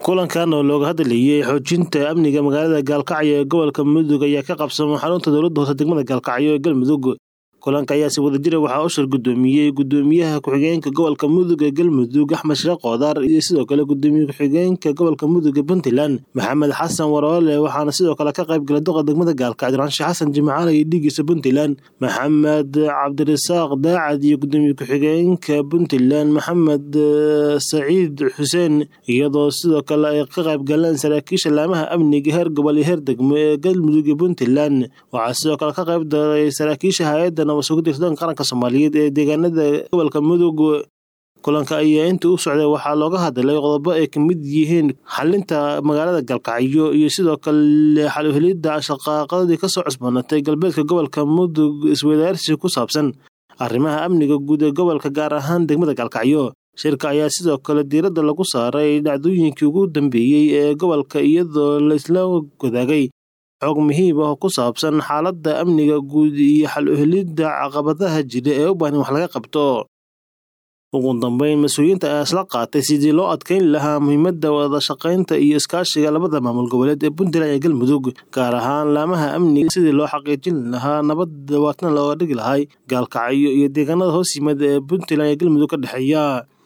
kulankan oo looga hadlayay xoojinta amniga magaalada gaalkacyo ee gobolka mudug ayaa ka qabsamay xarunta dowladda hoose degmada gaalkacyo ee galmudug kulanka ayaa si wadajira waxaa u shir gudoomiyey gudoomiyaha ku-xigeenka gobolka mudug ee galmudug axmed sheekh qoodar iyo sidoo kale gudoomiye ku-xigeenka gobolka mudug ee puntland maxamed xasan waroole waxaana sidoo kale ka qayb galay doqa degmada gaalkacyo raanshe xasan jimcaale iyo dhigiisa puntland maxamed cabdirasaaq daacad iyo gudoomiye ku-xigeenka puntland maxamed saciid xuseen iyadoo sidoo kale ay ka qayb galeen saraakiisha laamaha amniga heer gobol iyo heer degmo ee galmudug iyo puntland waxaa sidoo kale ka qayb daray saraakiisha hay-adda nabadsugudirsadanka qaranka soomaaliyeed ee deegaanada gobolka mudug kulanka ayaa intii u socday waxaa looga hadlay qodobo ay ka mid yihiin xalinta magaalada galkacyo iyo sidoo kale xaluhelidda shaqaaqadii kasoo cusboonatay galbeedka gobolka mudug iswadaarsi ku saabsan arrimaha amniga guud ee gobolka gaar ahaan degmada gaalkacyo shirka ayaa sidoo kale diiradda lagu saaray dhacdooyinkii ugu dambeeyey ee gobolka iyadoo laisla wadaagay xog muhiim ah oo ku saabsan xaaladda amniga guud iyo xal uhelidda caqabadaha jira ee u baahan wax laga qabto ugu dambeyn mas-uuliyiinta ayaa isla qaatay sidii loo adkeyn lahaa muhiimadda wada shaqaynta iyo iskaashiga labada maamul goboleed ee puntland iyo galmudug gaar ahaan laamaha amniga sidii loo xaqiijin lahaa nabad dawaatna looga dhigi lahay gaalkacyo iyo deegaanada hoos yimid ee puntland iyo galmudug ka dhexeeya